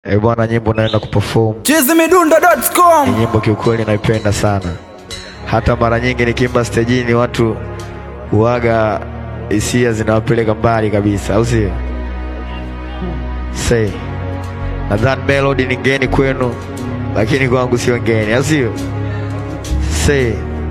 Eh bwana, nyimbo naenda kuperform chizimidundo.com ni nyimbo kiukweli naipenda sana. Hata mara nyingi nikiimba stejini watu huaga hisia zinawapeleka mbali kabisa, au sio? Say, nadhani melody ni ngeni kwenu, lakini kwangu sio ngeni, au sio? Say,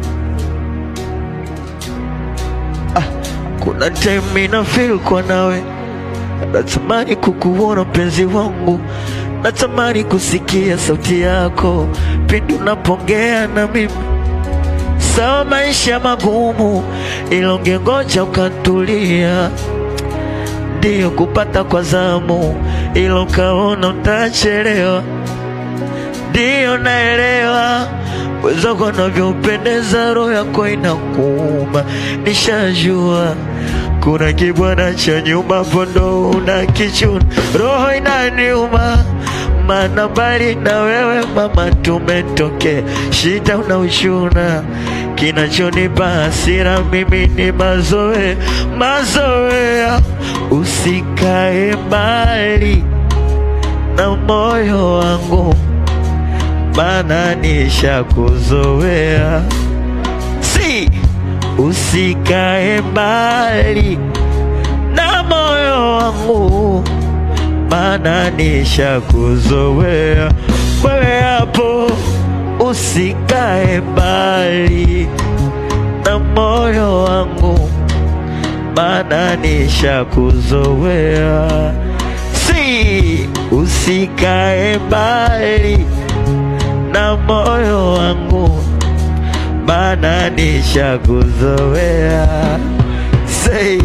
ah, kuna time ina feel kwa nawe natamani kukuona mpenzi wangu, natamani kusikia sauti yako pindi unapongea na mimi. Sawa, maisha magumu, ila ungengoja ukatulia, ndiyo kupata kwa zamu, ila ukaona utachelewa. Ndiyo naelewa wenzako wanavyopendeza, roho yako inakuuma, nishajua kuna kibwana cha nyuma hapo ndo una kichuna, roho inaniuma, maana mbali na wewe mama tumetokea, shida unauchuna, kinachonipa hasira mimi ni mazoea, mazoea, usikae mbali na moyo wangu, maana nishakuzoea si usikae mbali na moyo wangu, maana nishakuzoea wewe. Hapo usikae mbali na moyo wangu, maana nishakuzoea. Si usikae mbali na moyo wangu maana nishakuzoea. Say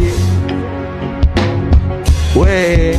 we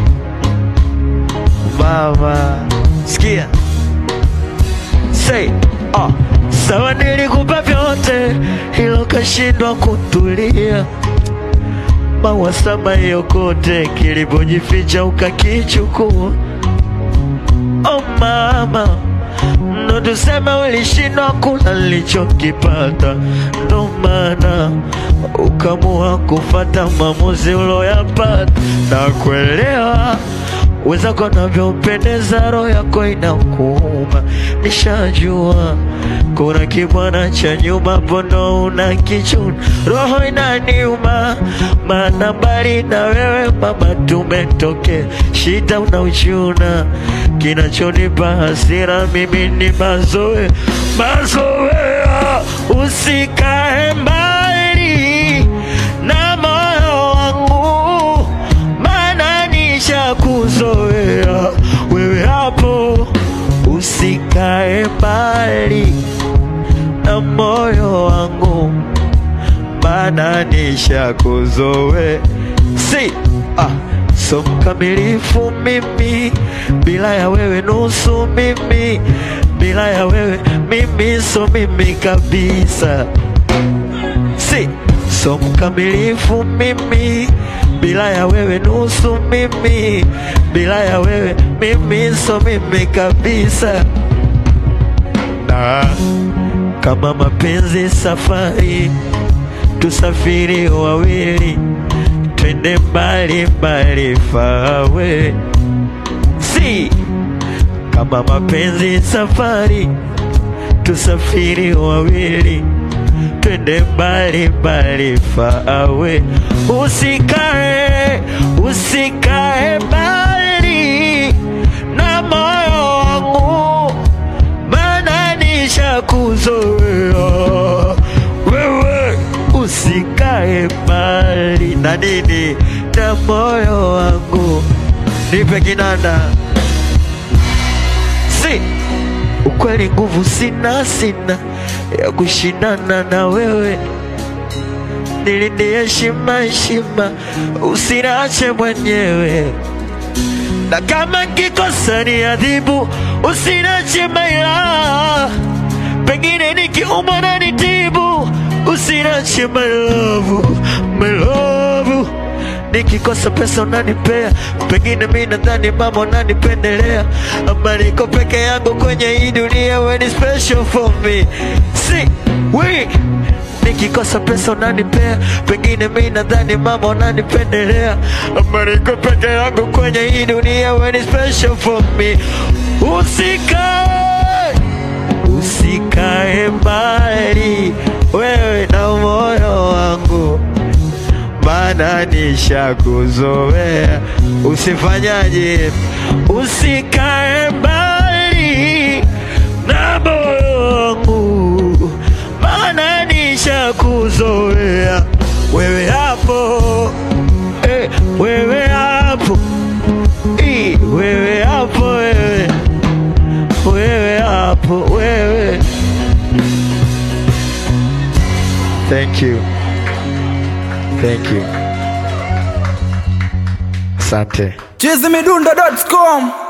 mama, sikia say ah, sawa, nilikupa vyote ilo kashindwa kutulia mawasama yokote kilipojificha ukakichukua. Oh mama ndo tuseme ulishindwa kula nilichokipata, ndo maana ukamua kufata maamuzi uloyapata. Na kuelewa wenzako navyopendeza, roho yako inakuuma, nishajua kuna kibwana cha nyuma pondo una kichuna, roho inaniuma, maana mbali na wewe mama tumetokea, shida unauchuna, kinachonipa hasira mimi ni mazoea, mazoea, usikae mbali na moyo wangu, maana nishakuzoea wewe, hapo usikae mbali na moyo wangu, maana nishakuzoea. Si ah, so mkamilifu mimi, bila ya wewe nusu mimi, bila ya wewe mimi so mimi kabisa. Si so mkamilifu mimi, bila ya wewe nusu mimi, bila ya wewe mimi so mimi kabisa na kama mapenzi safari, tusafiri wawili, twende mbali mbali fawe. Si kama mapenzi safari, tusafiri wawili, twende mbali mbali fawe. Usikae, usikae mbali na moyo wangu maana nishakuzoea wewe, usikae mbali na nini na moyo wangu, nipe kinanda. Si ukweli, nguvu sina, sina ya kushindana na wewe, nilinde heshima, heshima, usiniache mwenyewe na kama nkikosa ni adhibu, usinache maila, pengine nikiumwa na nitibu, usinache my love, my love. Nikikosa pesa unanipea, pengine mi nadhani mama unanipendelea, ama niko peke yangu kwenye hii dunia, we ni special for me. Si we nikikosa pesa unanipea, pengine mi nadhani mama unanipendelea, ama niko peke yangu kwenye hii dunia, when it's special for me. Usikae, usikae mbali wewe na moyo wangu maana nishakuzoea. Usifanyaje, usikae mbali na moyo wangu, maana nishakuzoea. Wewe hapo eh, wewe hapo eh, wewe hapo wewe, wewe hapo wewe. Thank you. Thank you. Asante. chizimidundo.com